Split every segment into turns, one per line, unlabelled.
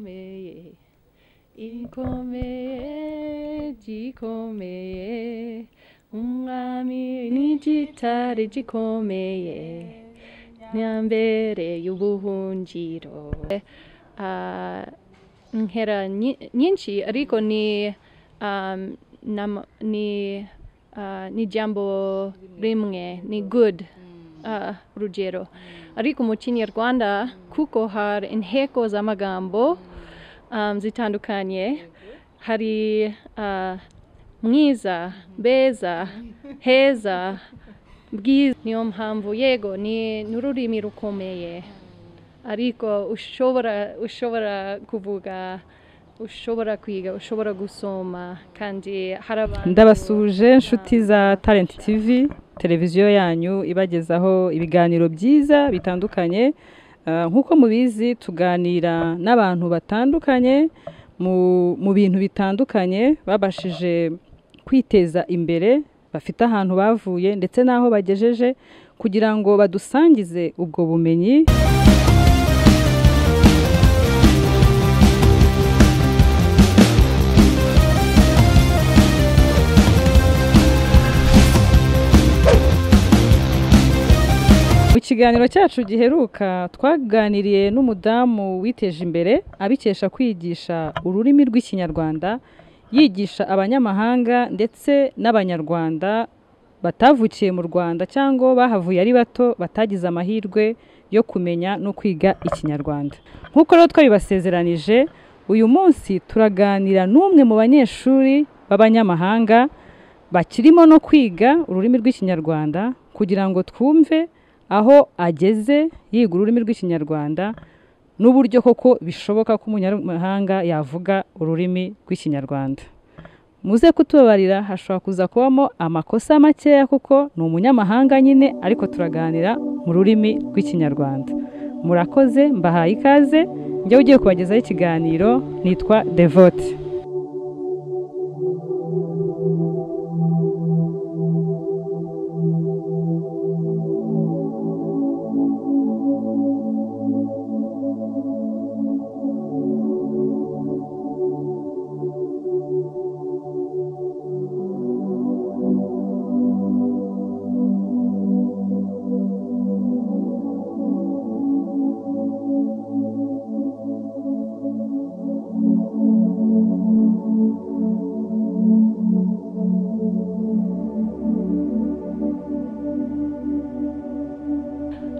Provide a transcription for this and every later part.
gikomeye ikomeye gikomeye umwami n'igitare gikomeye nyambere y'ubuhungiro Ah, nkera nyi- nyinshi ariko ni um, nam- ni ah, ni jambo rimwe ni good uh, rugero ariko mu kinyarwanda kuko hari inteko z'amagambo um, zitandukanye hari ah, mwiza beza heza bwiza niyo mpamvu yego ni n'ururimi rukomeye ariko ushobora ushobora kuvuga ushobora kwiga ushobora gusoma kandi hari abantu
ndabasuje inshuti za talent tv televiziyo yanyu ibagezaho ibiganiro byiza bitandukanye Ah, nk'uko mubizi tuganira n'abantu batandukanye mu- mu bintu bitandukanye babashije kwiteza imbere bafite ahantu bavuye ndetse n'aho bagejeje kugira ngo badusangize ubwo bumenyi Mu kiganiro cyacu giheruka twaganiriye n'umudamu witeje imbere abikesha kwigisha ururimi rw'ikinyarwanda yigisha abanyamahanga ndetse n'abanyarwanda batavukiye mu Rwanda cyangwa bahavuye ari bato batagize amahirwe yo kumenya no kwiga ikinyarwanda nk'uko rero twabibasezeranije uyu munsi turaganira n'umwe mu banyeshuri b'abanyamahanga bakirimo no kwiga ururimi rw'ikinyarwanda kugira ngo twumve aho ageze yiga ururimi rw'ikinyarwanda n'uburyo koko bishoboka ko umunyamahanga yavuga ururimi rw'ikinyarwanda muze kutubabarira hashobora kuza kubamo amakosa makeya kuko ni umunyamahanga nyine ariko turaganira mu rurimi rw'ikinyarwanda murakoze mbahaye ikaze njyewe ugiye kubagezaho ikiganiro nitwa devote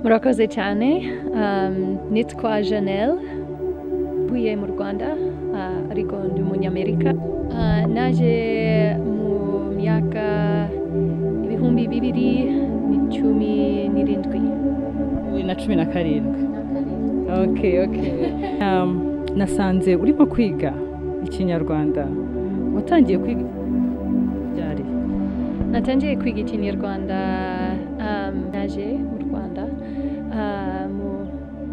murakoze cyane um, nitwa janelle mvuye mu rwanda ah, ariko ndi umunyamerika Ah, naje mu myaka ibihumbi bibiri n'icumi n'irindwi
bibiri na cumi na karindwi ok ok um, nasanze urimo kwiga ikinyarwanda watangiye kwiga ryari
natangiye kwiga ikinyarwanda um, naje mu rwanda ah, mu-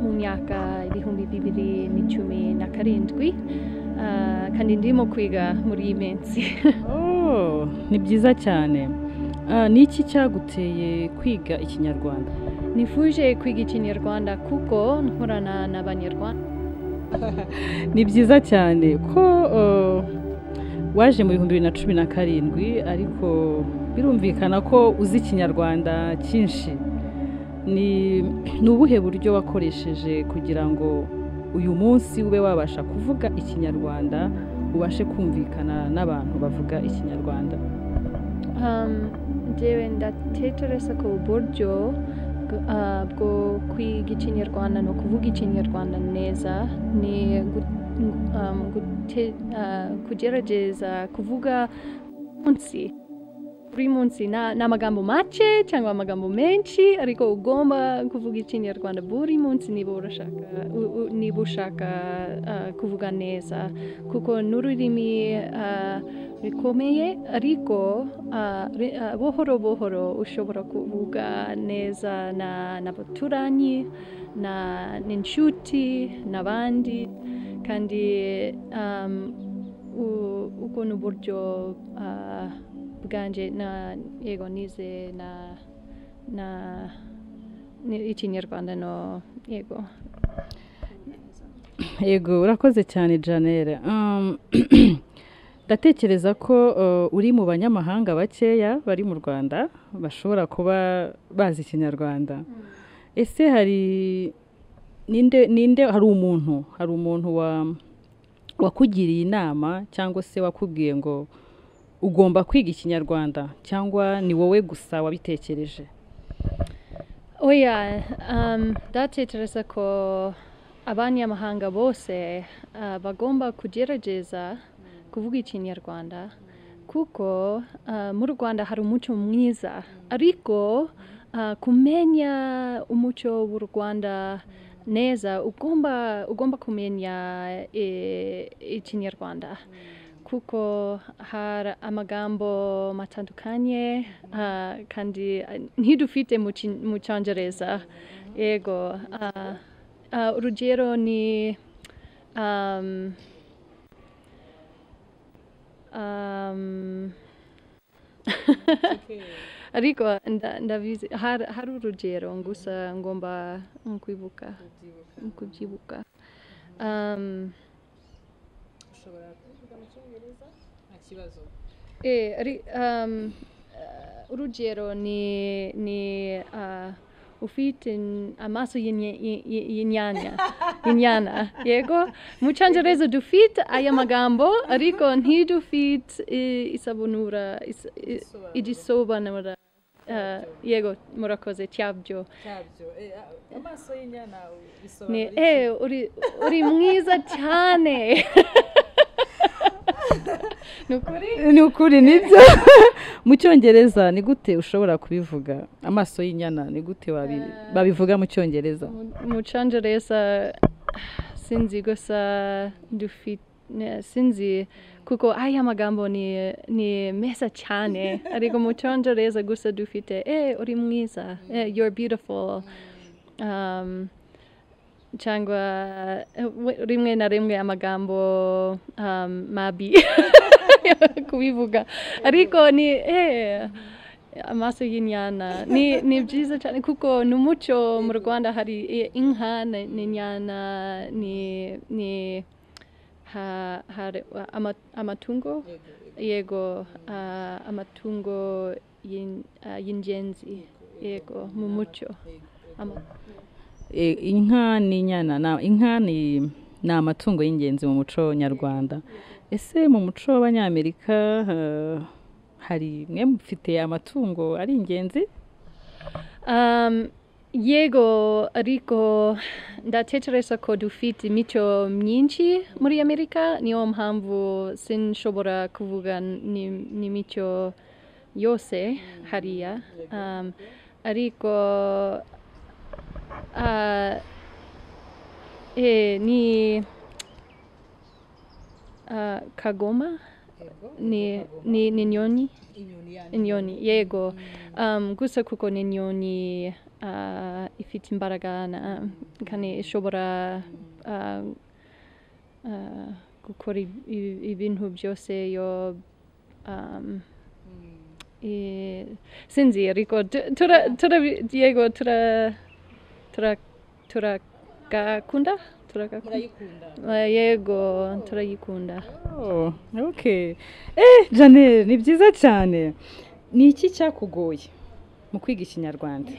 mu myaka ibihumbi bibiri n'icumi na karindwi Ah, kandi ndimo kwiga muri iyi minsi
oh, ni byiza cyane Ah, ni iki cyaguteye kwiga ikinyarwanda
nifuje kwiga ikinyarwanda kuko nkorana n'abanyarwanda
ni byiza cyane ko uh, waje mu bihumbi bibiri na cumi na karindwi ariko birumvikana ko uzi ikinyarwanda cyinshi ni ni ubuhe buryo wakoresheje kugira ngo uyu munsi ube wabasha kuvuga ikinyarwanda ubashe kumvikana n'abantu bavuga ikinyarwanda
um, njyewe ndatekereza ko uburyo bw- ah, bwo kwiga ikinyarwanda no kuvuga ikinyarwanda neza ni gu- um, gute- ah, kugerageza kuvuga munsi buri munsi nta nta magambo make cyangwa amagambo menshi ariko ugomba kuvuga ikinyarwanda buri munsi niba urashaka u- u- niba ushaka ah, kuvuga neza kuko n'ururimi ah, rukomeye ariko ah, ri- ah, buhoro buhoro ushobora kuvuga neza na n'abaturanyi na n'inshuti n'abandi kandi um, u- ubwo ni uburyo ah, bwanje na yego nize na na ni- ikinyarwanda no yego
yego urakoze cyane janelle Um, ndatekereza ko uh, uri mu banyamahanga bakeya bari mu rwanda bashobora kuba bazi ikinyarwanda ese hari ninde ninde hari umuntu hari umuntu wa wakugiriye inama cyangwa se wakubwiye ngo ugomba kwiga ikinyarwanda cyangwa ni wowe gusa wabitekereje
oya um, ndatekereza ko abanyamahanga bose uh, bagomba kugerageza kuvuga ikinyarwanda kuko uh, mu rwanda hari umuco mwiza ariko uh, kumenya umuco w'u rwanda neza ugomba ugomba kumenya e- ikinyarwanda kuko hari amagambo matandukanye ah, kandi ah, ntidufite mu Kin- mu cyongereza yego ah, ah, urugero ni um, um, ariko nda- ndabizi hari hari urugero gusa ngomba kwibuka kubyibuka um,
ushobora kuvuga mu cyongereza nta kibazo
Eh, ri- um, eh, urugero ni ni ah, ufite n- amaso y'inye- y- y- y'inyanya inyana yego mu cyongereza dufite aya magambo ariko ntidufite eh, isabunura is- i-
Igisobanuro.
igisobanura Ah, yego murakoze cyabyo
cyabyo amaso y'inyana
ni
bisobanura
eh uri uri mwiza cyane ni ukuri
ni ukuri nibyo mu cyongereza ni gute ushobora kubivuga amaso y'inyana ni gute wabi- babivuga mu cyongereza
mucangereza sinzi gusa dufite sinzi kuko aya magambo ni ni meza cyane ariko mucangereza gusa dufite eh uri mwiza eh, you're beautiful um, cyangwa eh, we- rimwe na rimwe amagambo um, mabi kubivuga ariko ni eh, amaso y'inyana ni ni byiza cyane kuko ni umuco mu rwanda hari i- inka ni- n'inyana ni ni ha- hari ama- amatungo yego ah, amatungo y'in- ah, y'ingenzi yego mu muco Ama-
E, inka n'inyana na- inka ni ni amatungo y'ingenzi mu muco nyarwanda ese mu muco w'abanyamerika eh, hari mwe mufite amatungo ari ingenzi
Um, yego ariko ndatekereza ko dufite imico myinshi muri amerika niyo mpamvu sinshobora kuvuga ni- n'imico yose hariya um, ariko uh, eh, ni uh, kagoma ni, ni, ni nyoni inyoni yego um, gusa kuko n'inyoni uh, ifite imbaraga na- kandi ishobora uh, uh, gukora i- i- ibintu byose yo um, i- sinzi ariko tu- tura tura yego tura tura turagakunda turagakunda Eh, yego turayikunda
Oh, okay. Eh, Janelle, ni byiza cyane ni iki cyakugoye mu kwiga ikinyarwanda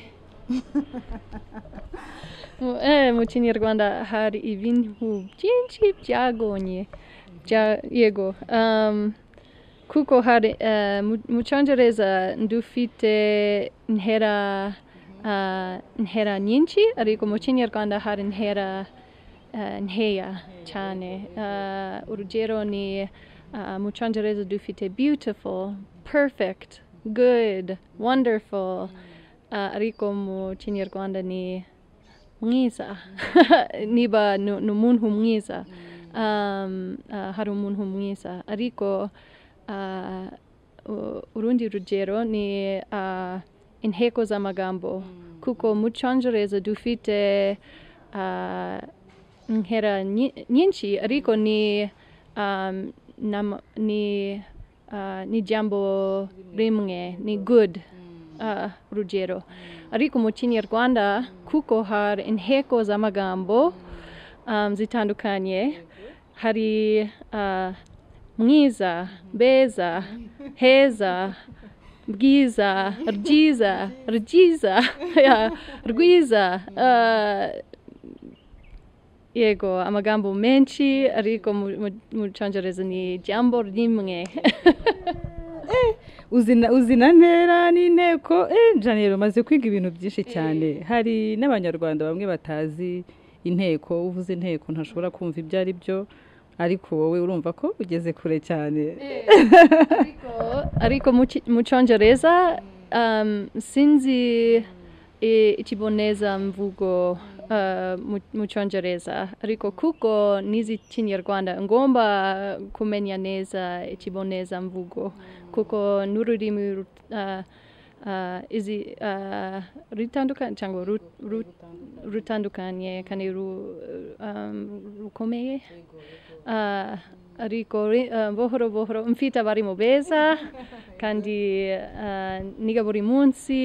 Mu- eh, mu kinyarwanda hari ibintu byinshi byagonye bya yego um, kuko hari eh, mu- mu cyongereza dufite intera ah, intera nyinshi ariko mu kinyarwanda hari intera eh, nkeya cyane Ah, urugero ni ah, mu cyongereza dufite beautiful perfect good wonderful Ah, ariko mu kinyarwanda ni mwiza niba ni ni umuntu mwiza um, uh, hari umuntu mwiza ariko uh, u- urundi rugero ni uh, inteko z'amagambo kuko mu cyongereza dufite uh, inkera nyi- nyinshi ariko ni um, nam, ni uh, ni jambo rimwe ni good uh, rugero ariko mu kinyarwanda kuko hari inteko z'amagambo um, zitandukanye hari uh, mwiza beza heza bwiza ryiza ryiza yeah, rwiza uh, yego amagambo menshi ariko mu- mu- mu cyongereza ni ijambo rimwe
uzina uzina ntera n'inteko rero umaze kwiga ibintu byinshi cyane hari n'abanyarwanda bamwe batazi inteko uvuze inteko ntashobora kumva ibyo ari byo ariko wowe urumva ko ugeze kure cyane
ariko- ariko mu Ki- mu cyongereza um, sinzi i- ikibonezamvugo uh, mu- mu cyongereza ariko kuko nizi kinyarwanda ngomba kumenya neza ikibonezamvugo kuko n'ururimi ru- uh, uh, izi uh, ritandukanye cyangwa ru- ru- rutandukanye kandi ru- um, rukomeye Ah, ariko ri- ah, buhoro buhoro mfite abarimu beza kandi ah, niga buri munsi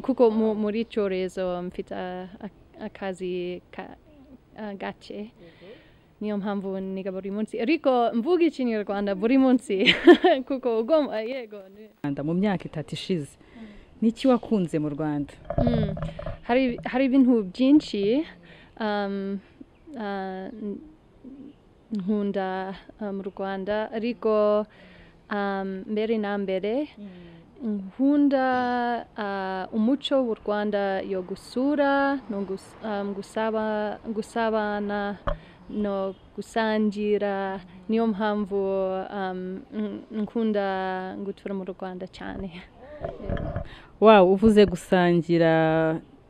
kuko mu- muri cyorezo mfite ah, ak- akazi ka- ah, gace niyo mpamvu niga buri munsi ariko mvuga ikinyarwanda buri munsi kuko ugomba yego ni-
Rwanda mu myaka itatu ishize niki wakunze mu rwanda
Mm. hari hari ibintu byinshi um, uh, n- nkunda uh, mu rwanda ariko um, mbere na mbere nkunda uh, umuco w'u rwanda yo gusura no gus- um, gusaba, gusabana no gusangira niyo mpamvu um, n- nkunda gutura mu rwanda cyane
wawe uvuze gusangira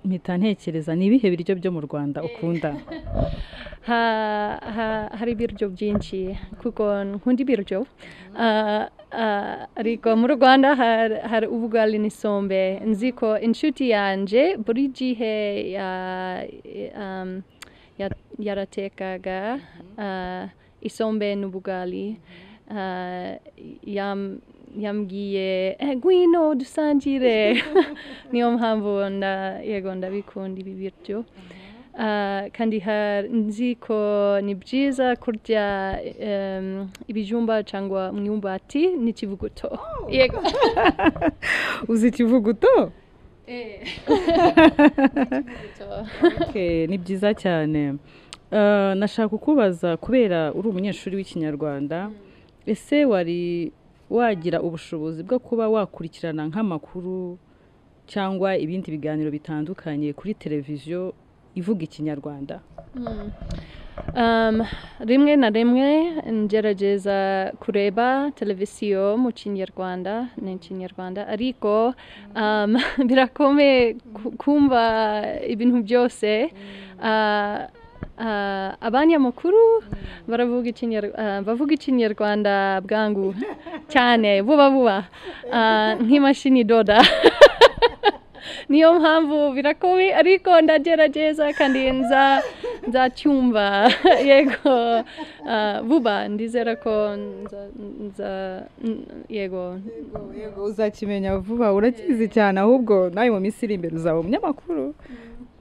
mpita ntekereza ni ibihe biryo byo mu rwanda ukunda
ha, ha, hari ibiryo byinshi kuko nkunda ibiryo Ah, ah, ariko mu rwanda hari hari ubugari n'isombe nzi ko inshuti yanjye buri gihe ya- um, ya- yaratekaga ah, isombe n'ubugari Ah, yam- yambwiye "Eh, ngwino dusangire niyo mpamvu nda- yego ndabikunda ibi biryo Ah, kandi hari- nzi ko ni byiza kurya em, ibijumba cyangwa imyumbati n'ikivuguto yego
uzi ikivuguto
Eh. N'ikivuguto.
Okay, ni byiza cyane Eh, nashaka kukubaza kubera uri umunyeshuri w'ikinyarwanda ese wari wagira ubushobozi bwo kuba wakurikirana nk'amakuru cyangwa ibindi biganiro bitandukanye kuri televiziyo ivuga ikinyarwanda
Mm. Um, rimwe na rimwe ngerageza kureba televiziyo mu kinyarwanda ni kinyarwanda ariko um, birakomeye ku- kumva ibintu byose uh, uh, abanyamakuru baravuga ikinyar- uh, bavuga ikinyarwanda bwangu cyane vuba vuba uh, nk'imashini doda niyo mpamvu birakomeye ariko ndagerageza kandi nza nzacyumva yego ah, vuba ndizera ko nza, nza n- yego
yego uzakimenya vuba urakizi cyane ahubwo nawe mu minsi iri imbere uzaba umunyamakuru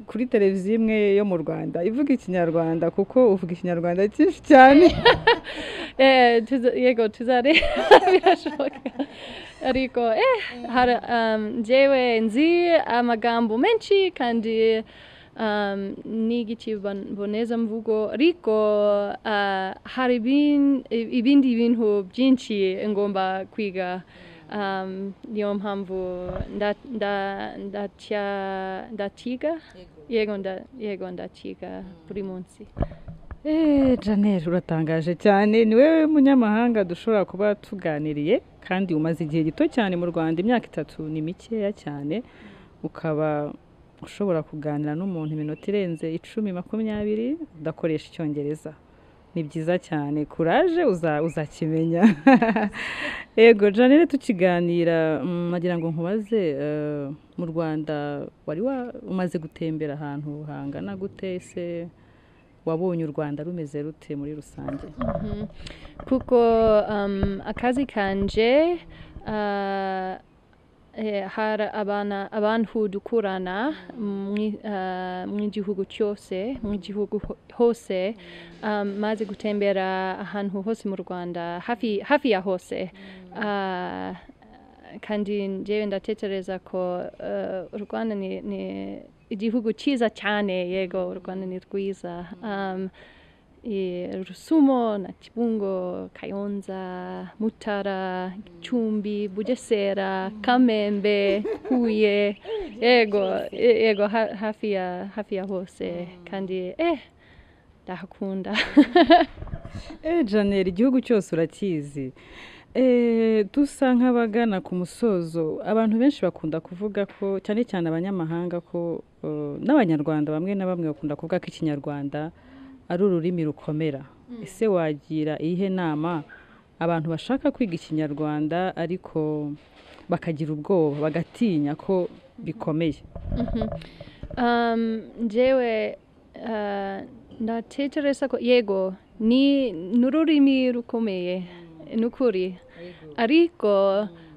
kuri televiziyo imwe yo mu rwanda ivuga ikinyarwanda kuko uvuga ikinyarwanda cyinshi cyane
eh, tuza, yego tuzare birashoboka ariko eh, hari um, jewe nzi amagambo menshi kandi um, niga ikibonezamvugo ariko ah, hari ibin- ibindi bintu byinshi ngomba kwiga um, niyo mpamvu nda- nda- ndacya- ndakiga yego nda- yego ndakiga buri munsi
Eh, Janelle uratangaje cyane ni wowe munyamahanga dushobora kuba tuganiriye kandi umaze igihe gito cyane mu Rwanda imyaka itatu ni mikeya cyane ukaba ushobora kuganira n'umuntu iminota irenze icumi makumyabiri udakoresha icyongereza ni byiza cyane kuraje uza uzakimenya yego Janelle tukiganira mm, nagira ngo nkubaze eh, mu Rwanda wari wa- umaze gutembera ahantu hangana gute ese wabonye u rwanda rumeze rute muri rusange
Mhm. kuko um, akazi kanje uh, eh, hari abana abantu dukurana mwi- ah, mu gihugu cyose mu gihugu ho- hose um, maze gutembera ahantu hose mu rwanda hafi hafi ya hose Ah, kandi njyewe ndatekereza ko eh, u rwanda ni, ni igihugu cyiza cyane yego u rwanda ni rwiza um, eh, Rusumo na Kibungo, Kayonza, Mutara, Gicumbi, Bugesera, Kamembe, Huye, yego e- yego ha- hafi ya hafi ya hose kandi eh ndahakunda
Eh janelle igihugu cyose urakizi Eh, dusa nk'abagana ku musozo abantu benshi bakunda kuvuga ko cyane cyane abanyamahanga ko eh, n'abanyarwanda bamwe na bamwe bakunda kuvuga ko ikinyarwanda ari ururimi rukomera ese wagira iyihe nama abantu bashaka kwiga ikinyarwanda ariko bakagira ubwoba bagatinya ko bikomeye
um, njyewe uh, ndatekereza ko yego ni ni ururimi rukomeye ni ukuri ariko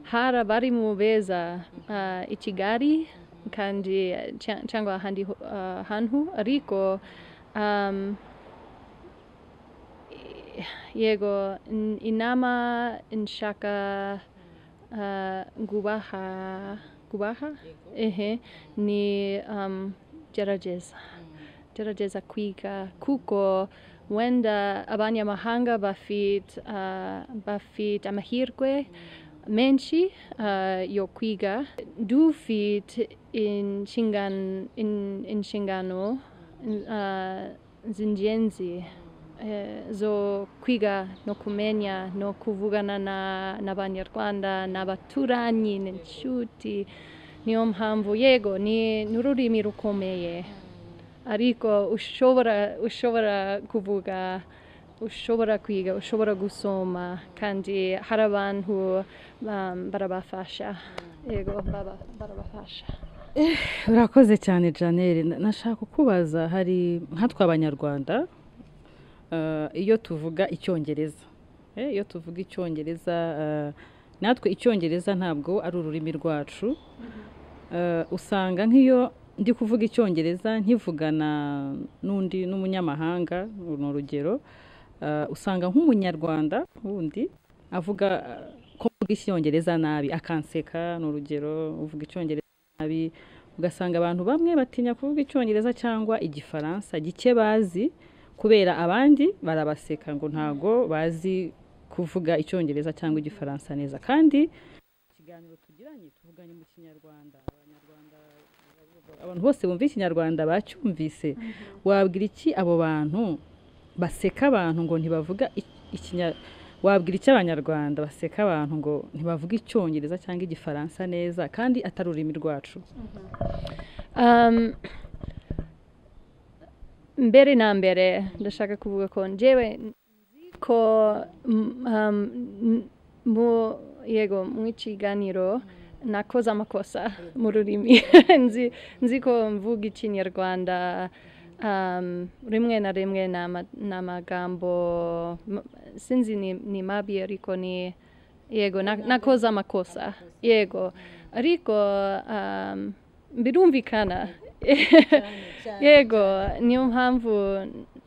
hari abarimu beza uh, i kigali kandi eh, cya- cyangwa ahandi ho- ah, hantu ariko um, i- yego in- inama nshaka uh, gubaha gubaha ehe ni um, gerageza gerageza kwiga kuko wenda abanyamahanga bafite uh, bafite amahirwe menshi uh, yo kwiga dufite inshingan- in- inshingano uh, z'ingenzi eh, zo kwiga no kumenya no kuvugana na- n'abanyarwanda n'abaturanyi n'inshuti niyo mpamvu yego ni ni ururimi rukomeye ariko ushobora ushobora kuvuga ushobora kwiga ushobora gusoma kandi hari abantu um, barabafasha yego baba- barabafasha
urakoze cyane janelle Na- nashaka kukubaza hari nkatwe abanyarwanda eh, iyo tuvuga icyongereza Eh, iyo tuvuga icyongereza eh, natwe icyongereza ntabwo ari ururimi rwacu Eh, usanga nk'iyo ndi kuvuga icyongereza nkivugana n'undi n'umunyamahanga uru ni urugero Eh, usanga nk'umunyarwanda wundi avuga eh, ko mvuga icyongereza nabi akanseka ni urugero uvuga icyongereza nabi ugasanga abantu bamwe batinya kuvuga icyongereza cyangwa igifaransa gike bazi kubera abandi barabaseka ngo ntago bazi kuvuga icyongereza cyangwa igifaransa neza kandi ikiganiro tugiranye tuvuganye mu kinyarwanda abanyarwanda abantu bose bumva ikinyarwanda bacyumvise wabwira iki abo bantu baseka abantu ngo ntibavuga ikinyarwanda wabwira iki abanyarwanda baseka abantu ngo ntibavuga icyongereza cyangwa igifaransa neza kandi atari ururimi rwacu
um, mbere na mbere ndashaka kuvuga ko njyewe nzi ko mm, um, n- mu yego mu kiganiro nakoze amakosa mu rurimi nzi, nzi ko mvuga ikinyarwanda um, rimwe na rimwe n'ama- n'amagambo m- sinzi ni, ni mabi ariko ni yego na- nakoze amakosa yego ariko um, birumvikana yego niyo mpamvu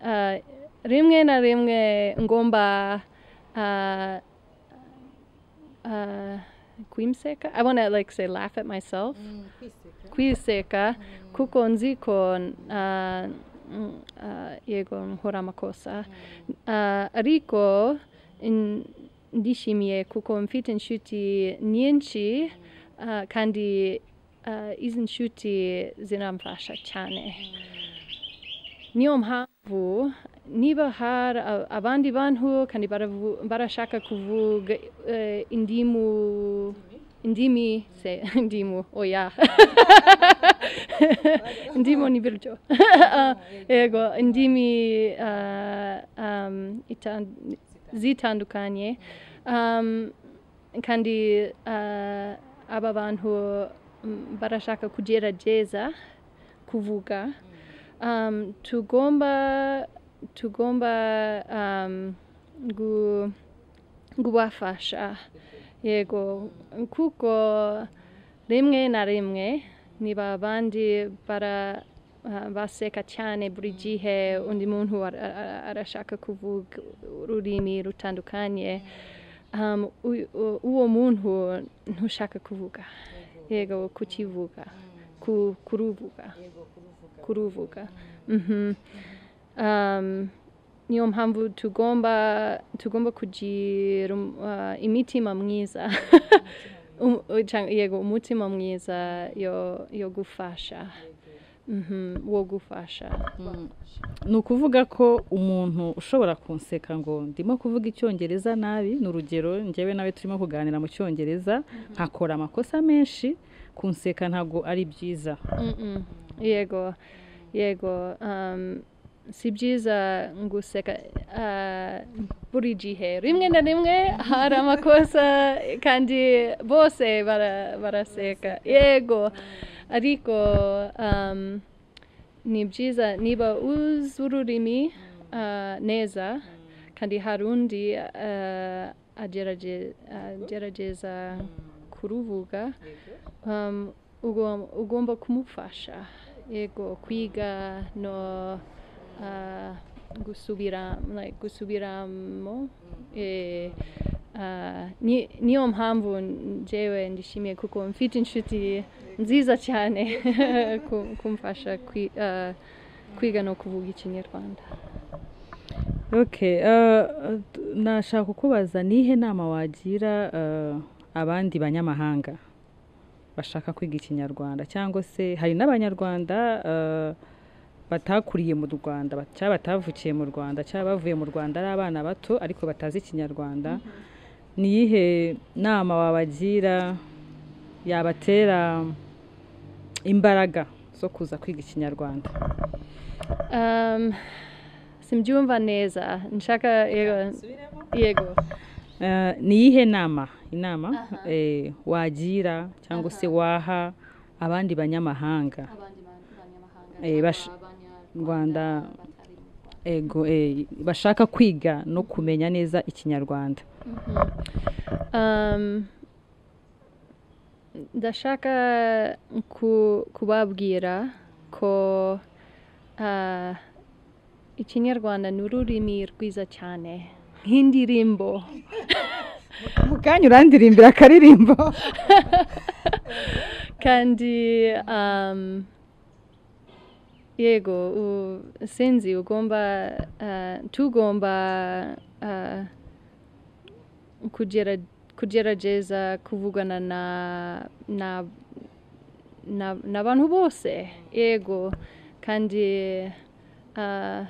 ah, rimwe na rimwe ngomba ah, ah, kwimseka i want to like say laugh at myself kwiseka kuko nzi ko ah, mm, ah, yego nkora amakosa Ah, ariko n- ndishimiye kuko mfite inshuti nyinshi ah, kandi ah, izi nshuti ziramfasha cyane niyo mpamvu niba hari a- abandi bantu kandi baravu- barashaka kuvuga eh, indimu indimi se indimu oya ndimo n'ibiryo yego indimi ah, um, itan- zitandukanye um, kandi ah, aba bantu mm, barashaka kugerageza kuvuga um, tugomba tugomba um, gu, gubafasha yego kuko rimwe na rimwe niba abandi bara ah, baseka cyane buri gihe undi muntu ara- ara- arashaka kuvuga ururimi rutandukanye um, u- u- uwo muntu ntushaka kuvuga yego kukivuga ku- kuruvuga kuruvuga mhm um, niyo mpamvu tugomba tugomba kugira um, uh, imitima mwiza Um- uh, cyangwa- yego umutima mwiza yo yo gufasha Mhm, wo gufasha
ni ukuvuga ko umuntu ushobora kunseka ngo ndimo kuvuga icyongereza nabi ni urugero njyewe nawe turimo kuganira mu cyongereza nkakora amakosa menshi kunseka ntabwo ari byiza
Mm-mm. yego yego um, si byiza guseka ah, buri gihe rimwe na rimwe hari amakosa kandi bose bara- baraseka yego ariko um, ni byiza niba uzi ururimi ah, neza kandi hari undi ah, agerage- agerageza kuruvuga um, ugom- ugomba kumufasha yego kwiga no uh, gusubira like, gusubiramo eh, uh, ni, niyo mpamvu njyewe ndishimiye kuko mfite inshuti nziza cyane ku- kumfasha kwi, uh, kwiga no kuvuga ikinyarwanda
Okay, eh, nashaka kukubaza nihe nama wagira eh, abandi banyamahanga bashaka kwiga ikinyarwanda cyangwa se hari n'abanyarwanda eh, batakuriye mu rwanda ba- cyangwa batavukiye mu rwanda cyangwa bavuye mu rwanda ari abana bato ariko batazi ikinyarwanda niyihe nama wabagira yabatera imbaraga zo kuza kwiga ikinyarwanda
um, simbyumva neza nshaka yego, yego.
Eh, ni iyihe nama inama eh, wagira cyangwa se waha abandi banyamahanga Eh, bash- Rwanda ego eh, bashaka kwiga no kumenya neza ikinyarwanda
um, ndashaka ku, kubabwira ko uh, ikinyarwanda ni ururimi rwiza cyane nk'indirimbo
mu kanya urandirimbira akaririmbo
kandi um, yego u, sinzi ugomba uh, tugomba uh, kugera kugerageza kuvugana na na na- n'abantu bose yego kandi uh,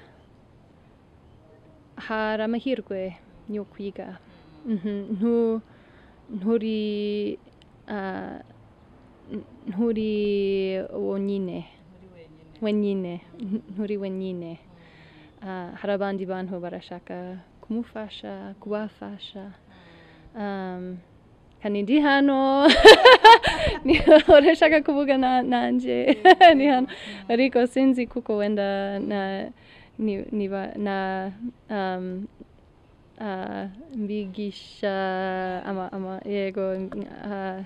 hari amahirwe yo kwiga Mhm, ntu- nturi ah, n- nturi wonyine wenyine N- nturi wenyine Ah, hari abandi bantu barashaka kumufasha kubafasha um, kandi ndi hano niba urashaka kuvugana nanjye ndi hano ariko sinzi kuko wenda na ni- niba na um, ah, mbigisha ama, ama, yego ah,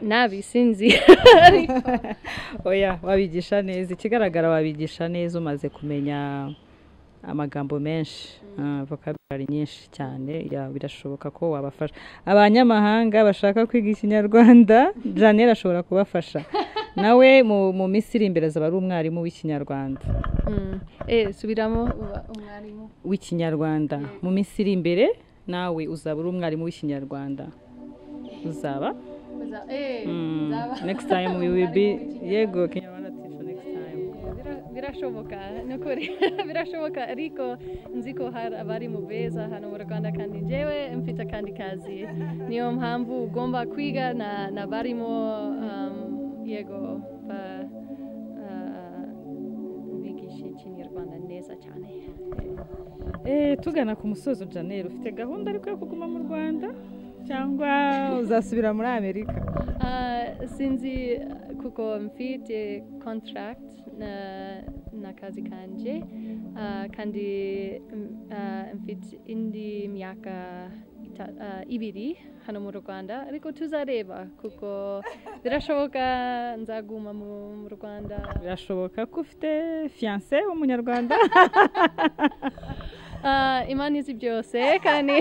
nabi sinzi
oya wabigisha neza ikigaragara wabigisha neza umaze kumenya amagambo menshi ah, vocabulary nyinshi cyane ya birashoboka ko wabafasha abanyamahanga bashaka kwiga ikinyarwanda janelle ashobora kubafasha nawe mu, mu minsi iri imbere azaba ari umwarimu w'ikinyarwanda
Mm. Eh, subiramo uba- umwarimu
w'ikinyarwanda mu minsi iri imbere nawe uzaba uri umwarimu w'ikinyarwanda uzaba
Uza- eh,
Mm,
uzaba-
next time we will be
Umwarimu
yego kinyarwanda teacher next time
w'ikinyarwanda. Bira- birashoboka ni ukuri birashoboka ariko nzi ko hari abarimu beza hano mu rwanda kandi njyewe mfite akandi kazi niyo mpamvu ugomba kwiga na n'abarimu um, yego ba, ah, bigisha ikinyarwanda neza cyane
Eh, tugana ku musozo janelle ufite gahunda ariko yo kuguma mu rwanda cyangwa uzasubira muri amerika
Ah, sinzi kuko mfite contract na na n'akazi kanje Ah, kandi mm, ah, mfite indi myaka ita- ah, ibiri hano mu rwanda ariko tuzareba kuko birashoboka nzaguma mu mu rwanda
birashoboka ko ufite fiyanse w'umunyarwanda
Ah, imana izi byose kandi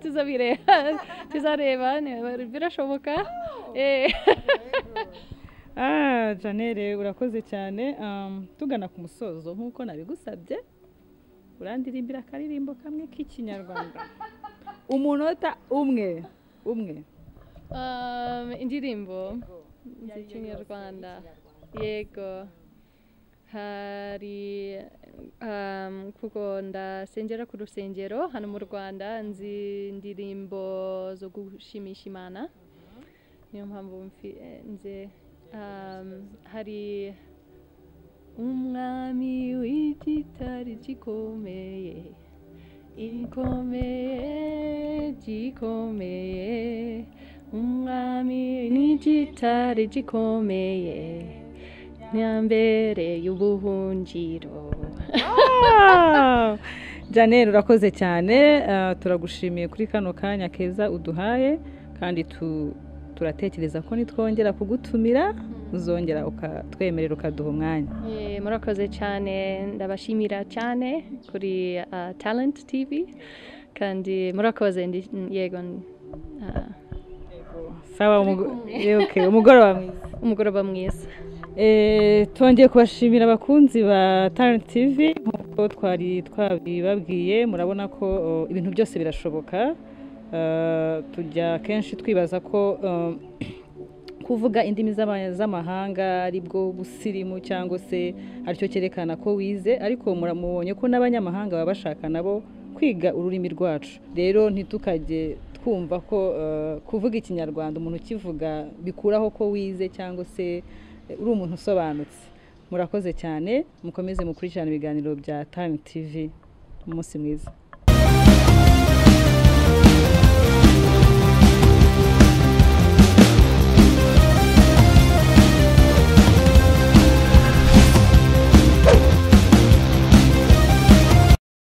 tuzabireba tuzareba niba birashoboka Eh.
Ah, janere urakoze cyane Um, tugana ku musozo nk'uko nabigusabye urandirimbira akaririmbo kamwe k'ikinyarwanda umunota umwe umwe
Um, indirimbo z'ikinyarwanda yego hari um, kuko ndasengera ku rusengero hano mu rwanda nzi indirimbo zo gushimisha imana niyo mpamvu mfi- eh, nzi um, hari umwami w'igitare gikomeye ikomeye gikomeye umwami n'igitare gikomeye nyambere y'ubuhungiro
Ah! janere urakoze cyane Ah, turagushimiye kuri kano kanya keza uduhaye kandi tu- turatekereza ko nitwongera kugutumira uzongera ukatwemerera ukaduha umwanya
Eh, murakoze cyane ndabashimira cyane kuri ah, talent tv kandi murakoze ndi- yego ah,
sawa umugo- okay, umugoroba mwiza
umugoroba mwiza
Eh, twongeye kubashimira abakunzi ba Talent TV nk'uko twari twabibabwiye murabona ko oh, ibintu byose birashoboka Eh, tujya kenshi twibaza ko eh, kuvuga indimi z'ama- z'amahanga ari bwo busirimu cyangwa se aricyo cyerekana ko wize ariko muramubonye ko n'abanyamahanga baba bashaka nabo kwiga ururimi rwacu rero ntitukajye twumva ko eh, kuvuga ikinyarwanda umuntu ukivuga bikuraho ko wize cyangwa se eh, uri umuntu usobanutse murakoze cyane mukomeze mukurikirane ibiganiro bya Time TV umunsi mwiza